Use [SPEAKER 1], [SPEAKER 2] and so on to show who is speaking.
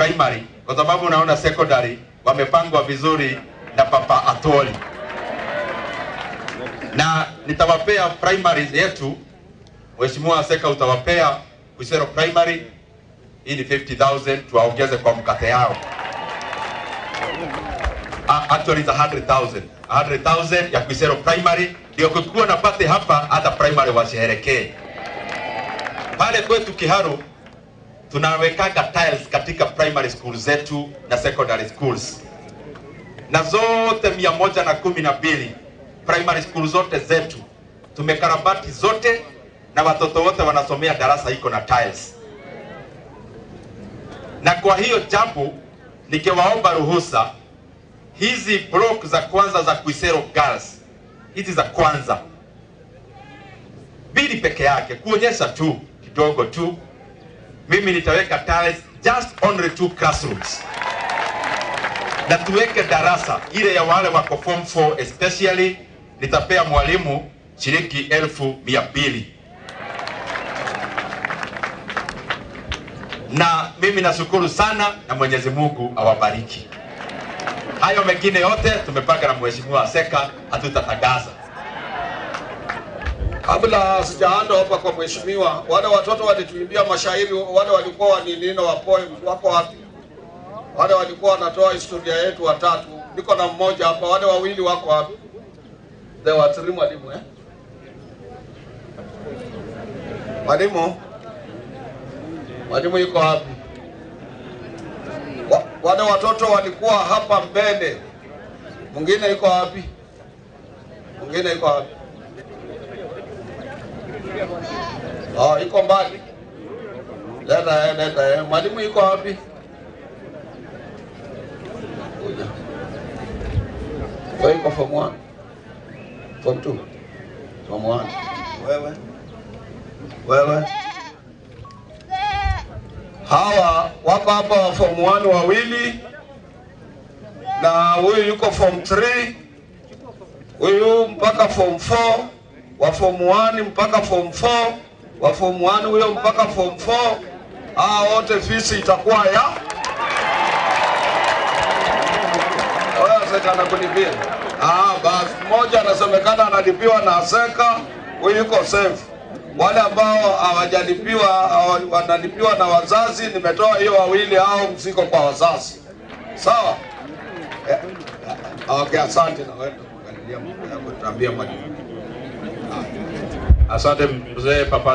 [SPEAKER 1] primary, kwa sababu unaona secondary wamepangwa vizuri na Papa Atoli, na nitawapea primary yetu. Mheshimiwa Seka, utawapea Kuisero primary, hii ni 50000 tuwaongeze kwa mkate yao. Uh, actually it's 100,000. 100,000 ya Kuisero primary ndio kukiwa na pate hapa hata primary washerekee. Pale kwetu Kiharu tunawekaga tiles katika primary school zetu na secondary schools, na zote mia moja na kumi na mbili primary school zote zetu tumekarabati zote, na watoto wote wanasomea darasa iko na tiles. Na kwa hiyo jambo nikiwaomba ruhusa hizi block za kwanza za Kuisero Girls, hizi za kwanza mbili peke yake, kuonyesha tu kidogo tu, mimi nitaweka tiles just only two classrooms, na tuweke darasa ile ya wale wako form 4 especially, nitapea mwalimu shilingi elfu mia mbili na mimi nashukuru sana na Mwenyezi Mungu awabariki. Hayo mengine yote tumepanga na Mheshimiwa Seka, hatutatangaza.
[SPEAKER 2] Kabla sijaanda hapa kwa mheshimiwa, wale watoto walituimbia mashairi, wale walikuwa waninino wa poem wako wapi? Wale walikuwa wanatoa historia yetu watatu, niko na mmoja hapa, wale wawili wako wapi? There were three mwalimu eh? Mwalimu, mwalimu yuko wapi? Wa, wale watoto walikuwa hapa mbele, mwingine yuko wapi? Mwingine yuko wapi? Oh, iko mbali. Leta eh, leta eh. Mwalimu yuko wapi? Kuja. Wewe uko form 1. Form 2. Form 1. Wewe. Wewe. Hawa wako hapa wa form 1 wawili na huyu yuko form 3. Huyu mpaka form 4 wa form 1 mpaka form 4 wa form 1 huyo mpaka form 4. Hao wote fisi itakuwa ya wewe sasa anakulipia. Ah, basi mmoja anasemekana analipiwa na Seka, huyu yuko safe. Wale ambao hawajalipiwa hawa- wanalipiwa na wazazi, nimetoa hiyo wawili hao mzigo kwa wazazi. Sawa? Eh, Okay, asante na wewe kuangalia mambo yako, tuambie mwalimu.
[SPEAKER 1] Asante mzee Papa